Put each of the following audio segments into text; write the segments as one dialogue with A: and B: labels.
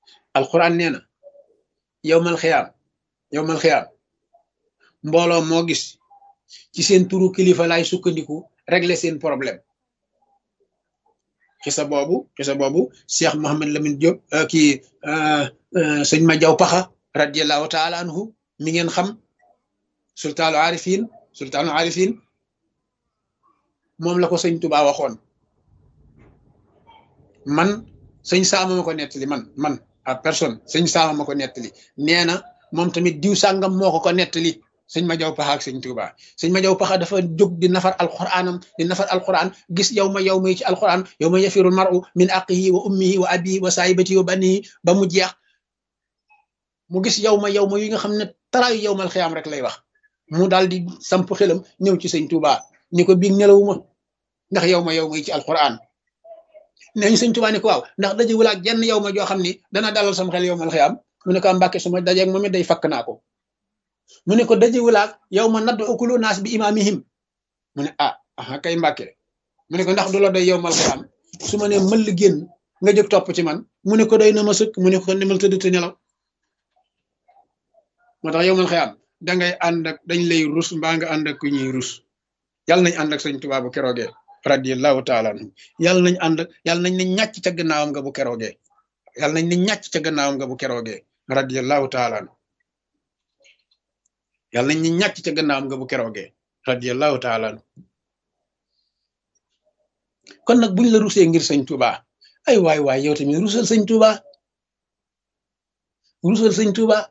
A: alquran nee na yowmal xiyaam yowmal xiyaam mbooloo moo gis ci seen turu kilifa laay sukkandiku régler seen problème xisa boobu xisa boobu Cheikh Mohammed Lamine Diop kii sëñ ma jaw paxa radiallahu taala anhu mi ngeen xam sultaanu arifin sultaanu arifin moom la ko sëñ Tuba waxoon man sëñ saama ma ko nettali man man à personne sëñ saama ma ko nettali nee na moom tamit diw sàngam moo ko ko nettali sëñ ma jaw paxa ak sëñ Tuba sëñ ma jaw paxa dafa jóg di nafar alquranam di nafar alquran gis yow ma yow may ci alquran yow ma yafirul maru min aqihi wa ummihi wa abihi wa saahibatihi wa banihi ba mu jeex mu gis yow ma yow ma yi nga xam ne taraayu yow mal xiyaam rek lay wax mu daal di samp xelam ñëw ci sëñ Tuba ni ko biig nelawuma ndax yow ma yow may ci alquran neñ sëñ Tuba ni ko waaw ndax daje wulaak jenn yow ma joo xam ni dana dalal sam xel yow mal xiyaam mu ne ko mbàkke su ma dajeeg moom it day fakk naa ko mu ne ko daje wulaak yow ma nadd ukulu naas bi imaamihim mu ne ah aha kay mbàkke mu ne ko ndax du la doy yow mal xiyaam su ma ne mëll génn nga jóg topp ci man mu ne ko doy na ma sëkk mu ne ko demal tëdd te nelaw moo tax yow mal xiyaam dangay ànd ak dañ lay rus mbaa nga ànd ak ku ñuy rus yàlla nañ ànd ak sëñ Tuubaa bu keroogee radiyallahu taala anhu yàlla nañ ànd ak yàlla nañ ne ñàcc ca gannaawam nga bu keroogee yàlla nañ ne ñàcc ca gannaawam nga bu keroogee radiyallahu taala anhu yàlla nañ ne ñàcc ca gannaawam nga bu keroogee radiyallahu taala anhu kon nag buñ la rusee ngir sëñ Tuubaa ay waay waay yow tamit rusal sëñ Tuubaa rusal sëñ Tuubaa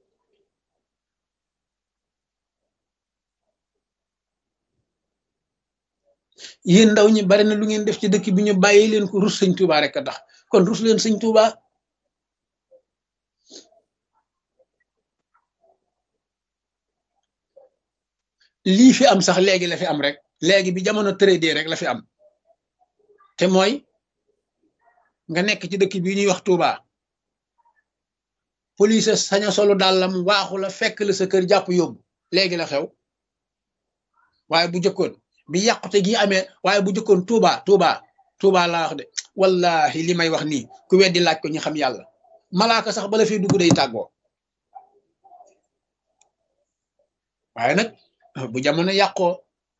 A: yéen ndaw ñi bari na lu ngeen def ci dëkk bi ñu bàyyi leen ko rus sëñ Tuuba rek a tax kon rus leen sëñ Tuuba lii fi am sax léegi la fi am rek léegi bi jamono tëradee rek la fi am te mooy nga nekk ci dëkk bi ñuy wax Tuuba police saña solu dàllam waaxu la fekk la sa kër jàpp yóbbu léegi la xew waaye bu jëkkoon bi yàqute gi amee waaye bu jëkkoon Touba Touba Touba laa wax de wallahi li may wax nii ku weddi laaj ko ñu xam yàlla malaaka sax bala fi dugg day tàggoo waaye nag bu jamono yàqoo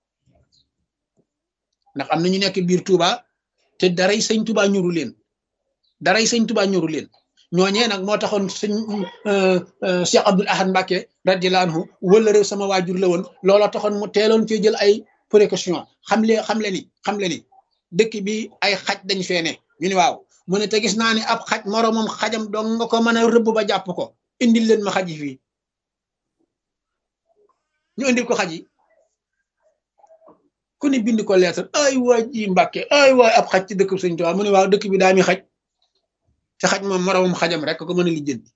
A: ndax am na ñu nekk biir Touba te daray sëñ Touba ñuru leen daray sëñ Touba ñuru leen ñooñee nag moo taxoon sëñ Cheikh Abdoul Ahad Mbacke radiyallahu anhu wala réew sama waajur la woon looloo taxoon mu teeloon cee jël ay précaution xam le xam le ni xam le ni dëkk bi ay xaj dañ fee ne ñu ni waaw mu ne te gis naa ni ab xaj moroomam xajam dong nga ko mën a rëbb ba jàpp ko indil leen ma xaj yi fii ñu indil ko xaj yi ku ni bind ko lettre ay waay ji mbàkke ay waay ab xaj ci dëkk sëñ Tuubaa mu ne waaw dëkk bi daa mi xaj te xaj moom moroomam xajam rek ko mën a lijjanti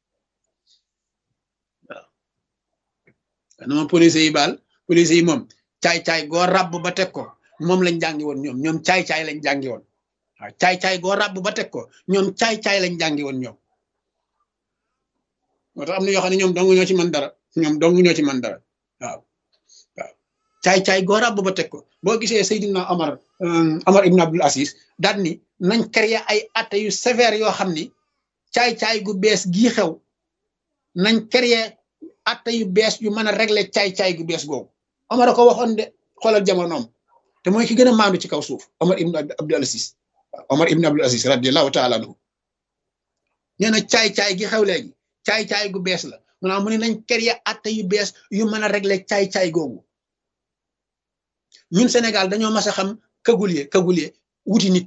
A: waaw dama police yi baal police yi moom caay-caay goo ràbb ba teg ko moom lañ jàngi woon ñoom ñoom caay-caay lañ jàngi woon waaw caay-caay goo ràbb ba teg ko ñoom caay-caay lañ jàngi woon ñoom moo tax am na yoo xam ne ñoom dong ñoo ci mën dara ñoom dong ñoo ci mën dara waaw waaw caay-caay goo ràbb ba teg ko boo gisee Seydina Omar Omar Ibn Abdul Aziz daal ni nañ créer ay atte yu sévère yoo xam ni caay-caay gu bees gii xew nañ créer atte yu bees yu mën a régler caay-caay gu bees googu Omar a ko waxoon de xoolal jamonoom te mooy ki gën a maandu ci kaw suuf Omar ibn Abdul Aziz Omar ibn Abdul Aziz radiyallahu taala anhu nee na caay-caay gi xew léegi caay-caay gu bees la maanaam mu ne nañ créer atte yu bees yu mën a régler caay-caay googu ñun Sénégal dañoo mas a xam kagulie kagulie wuti nit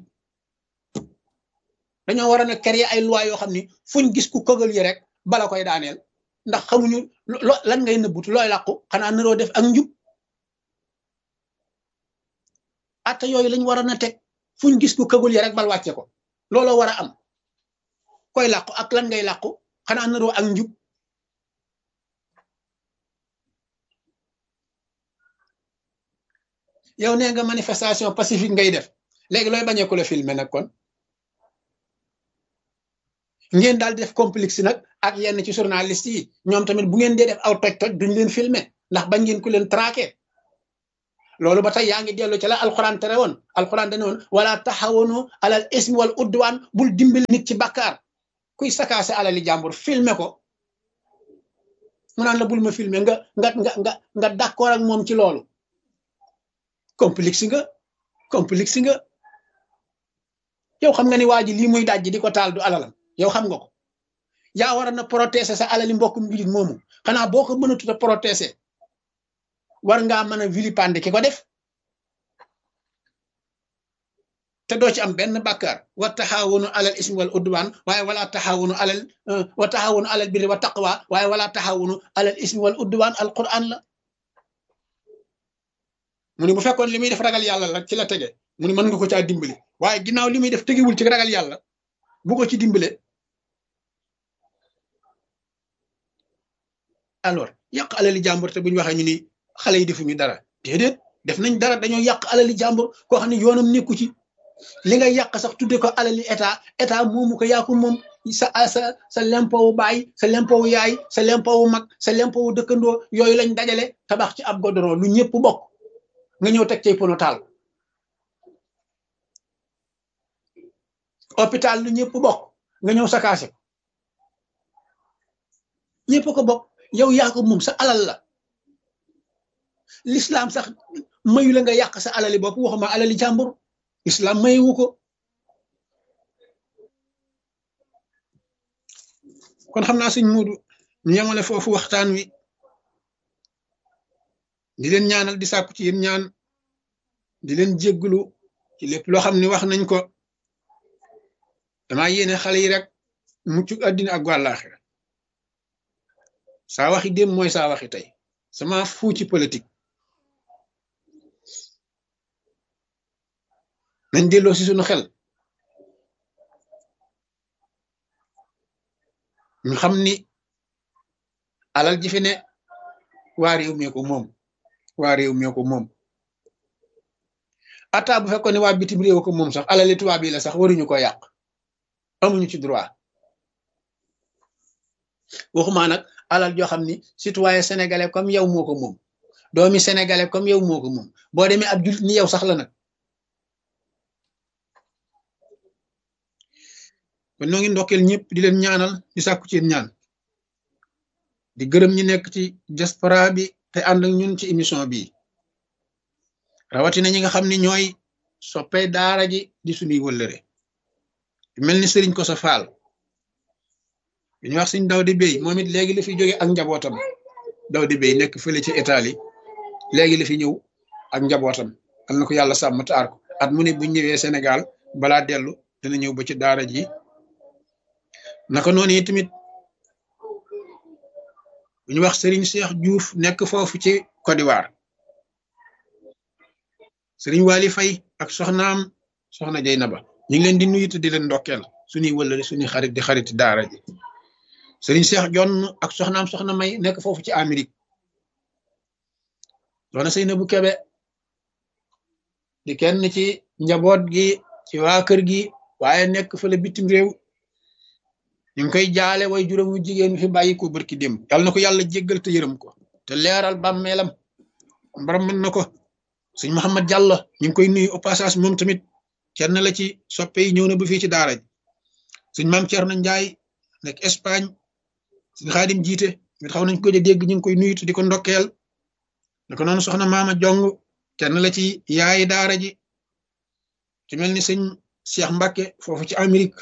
A: dañoo war a ne créer ay loi yoo xam ni fuñ gis ku kagulie rek bala koy daaneel ndax xamuñu lan ngay nëbbutu looy làqu xanaa naroo def ak njub atte yooyu lañ war a na teg fuñ gis ku kagul yi rek bal wàcce ko looloo war a am koy làqu ak lan ngay làqu xanaa naroo ak njub yow nee nga manifestation pacifique ngay def léegi looy bañee ku la filmer nag kon ngeen daal di def complexe nag ak yenn ci journaliste yi ñoom tamit bu ngeen dee def aw toj-toj duñ leen filmer ndax bañ ngeen ku leen traqué loolu ba tey yaa ngi dellu ci la alxuraan tere woon alxuraan dane woon wala taxawanu alal ismi wal udwaan bul dimbali nit ci bàkkaar kuy sakaase alali jàmbur filmer ko mu naan la bul ma filmer nga nga nga nga nga d'accord ak moom ci loolu complexe nga complexe nga yow xam nga ni waa ji lii muy dajji di ko taal du alalam yow xam nga ko yaa war na protéger sa alali mbokkum mbilit moomu xanaa boo ko mënatut a protéger war ngaa mën a vilipender ki ko def te doo ci am benn bàkkaar wa taxaawunu alal ismi wal udwaan waaye wala taxaawunu alal wa taxaawunu alal birri wa taqwa waaye wala taxaawunu alal ismi wal udwaan al quran la mu ni bu fekkoon li muy def ragal yàlla la ci la tege mu ni mën nga ko caa dimbali waaye ginnaaw li muy def tegewul ci ragal yàlla bu ko ci dimbale alors yàq alali jàmbur te bu ñu waxee ñu ni xale yi defuñu dara déedéet def nañ dara dañoo yàq alali jàmbur koo xam ne yoonam nekku ci li nga yàq sax tudde ko alali état état moomu ko yaa ko moom sa sa sa lempowu baay sa lempowu yaay sa lempowu mag sa lempowu dëkkandoo yooyu lañ dajale tabax ci ab godoron lu ñëpp bokk nga ñëw teg cay pono taal hôpital lu ñëpp bokk nga ñëw sakaase ko ñëpp ko bokk yow yaa ko moom sa alal la l'islam sax mayu la nga yàq sa alali bopp waxuma alali jàmbur islam mayewu ko kon xam naa suñ muudu ñu yemale foofu waxtaan wi di leen ñaanal di sàkku ci yéen ñaan di leen jégglu ci lépp loo xam ne wax nañ ko damaa yéene xale yi rek mucc àddina ak wàllaaxira saa waxi dem mooy saa waxi tey sama fuu ci politique nañ delloo si suñu xel ñu xam ni alal ji fi ne waa réew mee ko moom waa réew mee ko moom ata bu fekkoon ne waa bitim réew ko moom sax alali tubaab yi la sax waruñu ko yàq amuñu ci droit waxumaa nag alal joo xam ni citoyen sénégalais comme yow moo ko moom doomi sénégalais comme yow moo ko moom boo demee ab jullit ni yow sax la nag kon noo ngi ndokkeel ñëpp di leen ñaanal di sàkku ci ñaan di gërëm ñi nekk ci diaspora bi te ànd ak ñun ci émission bi rawatina ñi nga xam ni ñooy soppey daara ji di suñuy wëllëre mel ni sëriñ ko sa faal bi ñu wax suñ daw di béy moom it léegi la fi jóge ak njabootam daw di béy nekk fële ci Italie léegi la fi ñëw ak njabootam al na ko yàlla sàmm taar ko at mu ne bu ñëwee Sénégal balaa dellu dina ñëw ba ci daara ji naka noonu yi tamit bu ñu wax Serigne Cheikh Diouf nekk foofu ci Côte d'Ivoire Serigne Wali Faye ak soxnaam soxna Jeynaba ñu ngi leen di nuyu te di leen ndokkeel suñuy wëllëri suñuy xarit di xarit daara ji Serigne Cheikh Jonn ak soxnaam soxna May nekk foofu ci Amérique soxna Seynabou Kebe di kenn ci njaboot gi ci waa kër gi waaye nekk fële bitim réew ñu ngi koy jaale way juróomu jigéen fi bàyyi ko barki dem yàlla na ko yàlla jéggal te yërëm ko te leeral bàmmeelam mbaram mën na ko sëñ Mouhamed Diallo ñu ngi koy nuyu au passage moom tamit kenn la ci soppe yi ñëw na ba fii ci daara ji sëñ maam Thierno Ndiaye nekk Espagne sëñ Xaadim jiite mit xaw nañ ko dégg ñu ngi koy nuyu te di ko ndokkeel naka noonu soxna maama jong kenn la ci yaayi daara ji ci mel ni sëñ Cheikh Mbacke foofu ci Amérique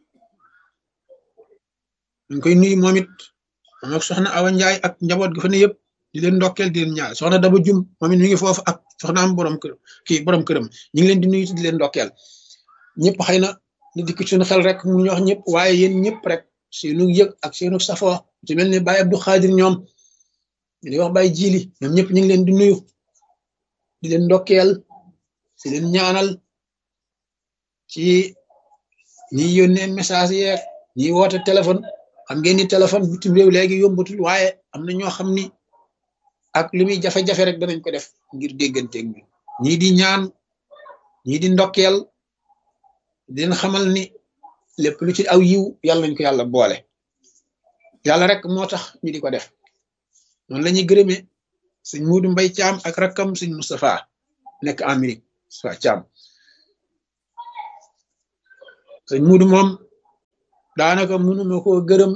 A: ñu koy nuyu moom it moom ak soxna Awa Ndiaye ak njaboot gi fa ne yëpp di leen ndokkeel di leen ñaar soxna Daba Jum moom it mi ngi foofu ak soxna am borom kër kii borom këram ñu ngi leen di nuyu di leen ndokkeel ñëpp xëy na li dikk suñu xel rek mu ñu wax ñëpp waaye yéen ñëpp rek seenu yëg ak seenu safoo ci mel ni Baye Abdou Khadir ñoom di wax Baye Jili ñoom ñëpp ñu ngi leen di nuyu di leen ndokkeel di leen ñaanal ci ñi yónnee message yeeg ñi woote téléphone xam ngeen ni téléphone bitim réew léegi yombatul waaye am na ñoo xam ni ak li muy jafe-jafe rek danañ ko def ngir dégganteeg bi ñii di ñaan ñii di ndokkeel di leen xamal ni lépp lu ci aw yiw yàlla nañ ko yàlla boole yàlla rek moo tax ñu di ko def noonu la ñuy gërëmee sëñ Muudu Mbay Caam ak rakkam sëñ Moustapha nekk Amérique sa Caam sëñ Muudu moom daanaka mënuma koo gërëm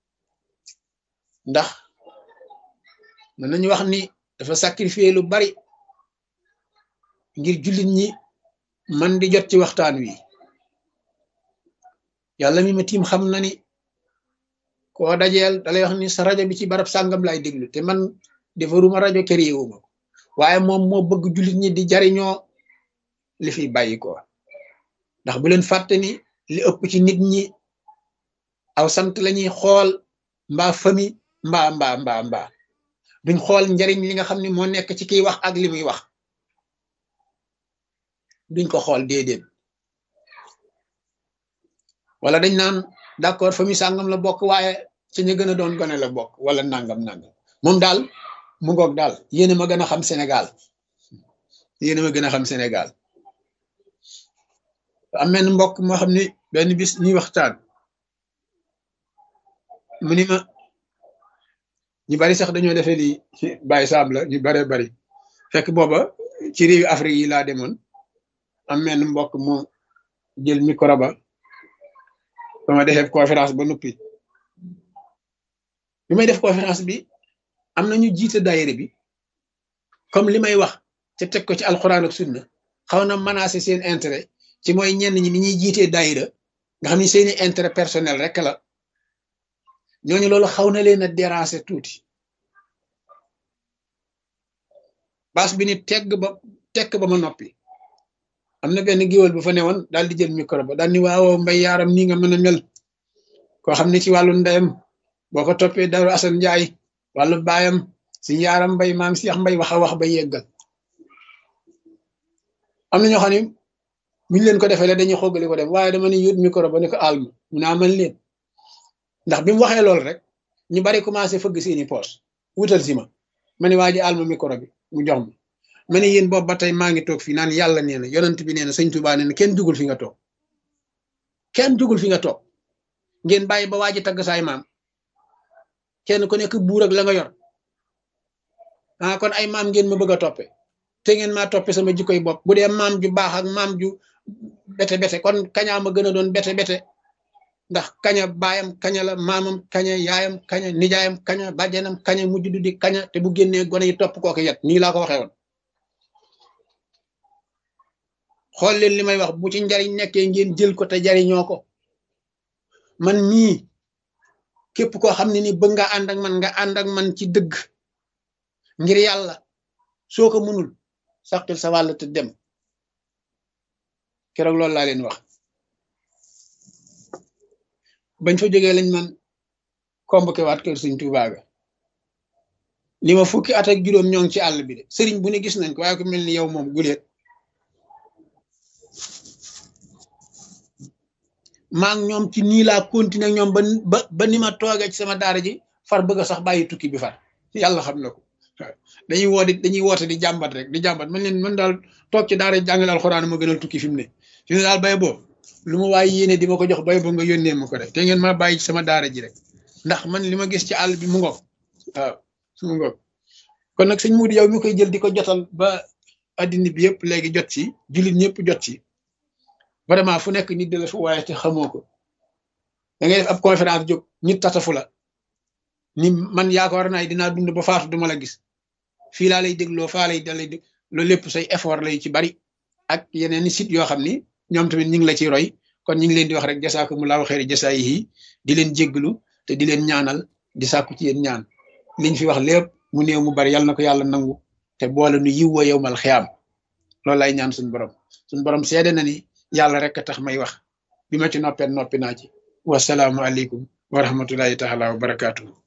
A: ndax mën nañu wax ni dafa sacrifier lu bari ngir jullit ñi man di jot ci waxtaan wi yàlla mi ma tiim xam na ni koo dajeel dalay wax ni sa rajo bi ci barab sàngam lay déglu te man defaruma rajo këriwuma waaye moom moo bëgg jullit ñi di jariñoo li fi bàyyi ko ndax bu leen fàtte ni li ëpp ci nit ñi aw sant lañuy xool mbaa fami mbaa mbaa mbaa mbaa duñ xool njariñ li nga xam ne moo nekk ci kiy wax ak li muy wax duñ ko xool déedéet wala dañ naan d'accord famille sàngam la bokk waaye ci ñu gën a doon gone la bokk wala nangam nangam moom daal mu ngoog daal yéena ma gën a xam Sénégal yéena ma gën a xam Sénégal am benn mbokk moo xam ni benn bis ñuy waxtaan mu ni ma ñu bari sax dañoo defee lii bàyyi saab la ñu bare bari fekk booba ci réewi Afrique yi laa demoon am benn mbokk mu jël micro ba ba ma defee conférence ba noppi bi may def conférence bi am na ñu jiite daayira bi comme li may wax te teg ko ci alxuraan ak sunna xaw na menacé seen intérêt ci mooy ñenn ñi ni ñuy jiitee daayira nga xam ni seeni intérêt personnel rek la ñooñu loolu xaw na leen a déranger tuuti baas bi ni tegg ba tekk ba ma noppi am na benn géwél bu fa newoon daal di jël micro ba daal ni waaw mbay yaaram nii nga mën a mel koo xam ne ci wàllu ndeyam boo ko toppee daru Asan Njaay wàllu baayam si yaaram mbay maam si yax mbay wax a wax ba yeggal am na ñoo xam ne buñu leen ko defee la dañuy xoggali ko dem waaye dama ne yóot micro ba ne ko alma mu naa man leen ndax bi mu waxee loolu rek ñu bari commencé fëgg seeni poos wutal si ma ma ne waa ji alma micro bi mu jox ma ma ne yéen boobu ba tey maa ngi toog fii naan yàlla nee na yonent bi nee na sëñ Tuubaa nee na kenn jugul fi nga toog kenn jugul fi nga toog ngeen bàyyi ba waa ji tagg saay maam kenn ku nekk buur ak la nga yor ah kon ay maam ngeen ma bëgg a toppe te ngeen maa toppe sama jikkoy bopp bu dee maam ju baax ak maam ju bete bete kon kañaa ma gën a doon bete bete ndax kaña baayam kaña la maamam kaña yaayam kaña nijaayam kaña bàjjanam kaña mujj du di kaña te bu génnee gone yi topp kooku yet nii laa ko waxee woon xool leen li may wax bu ci njariñ nekkee ngeen jël ko te jariñoo ko man mii képp koo xam ne ni bëgg nga ànd ak man nga ànd ak man ci dëgg ngir yàlla soo ko mënul saqil sa wàll te dem keroog loolu laa leen wax bañ fa jógee lañ man convoqué waat kër sëñ Tuubaa ga li ma fukki at ak juróom ñoo ngi ci àll bi de sëriñ bu ne gis nañ ko waaye ko mel ni yow moom guleet maa ngi ñoom ci nii laa continuer ñoom ba ba ba ni ma toogee ci sama daara ji far bëgg a sax bàyyi tukki bi far yàlla xam na ko dañuy woo di dañuy woote di jàmbat rek di jàmbat man leen man daal toog ci daara jàngale alxuraan ma gënal tukki fi mu ne fi mu ne daal bay boo lu ma waaye yéene di ma ko jox bay boo nga yónnee ma ko rek te ngeen ma bàyyi ci sama daara ji rek ndax man li ma gis ci àll bi mu ngoog waaw mu ngoog kon nag sëñ Moudi yow mi koy jël di ko jotal ba addina bi yëpp léegi jot ci jullit ñëpp jot ci vraiment fu nekk nit de la fu waaye te xamoo ko da ngay def ab conférence jóg nit tatafu la ni man yaakaar naa dinaa dund ba faatu duma la gis fii laa lay dégloo faa lay dalay dég loolu lépp say effort lay ci bari ak yeneen i site yoo xam ni ñoom tamit ñu ngi la ciy roy kon ñu ngi leen di wax rek jasaakumullahu xeeri jasaayihi di leen jégglu te di leen ñaanal di sàkku ci yéen ñaan liñ fi wax lépp mu néew mu bari yàlla na ko yàlla nangu te boole nu yiw wa yowmal xiyaam loolu lay ñaan suñu borom suñu borom seede na ni yàlla rek a tax may wax bi ma ci noppee noppi naa ci wasalaamu aleykum wa rahmatullahi taala wa barakaatu.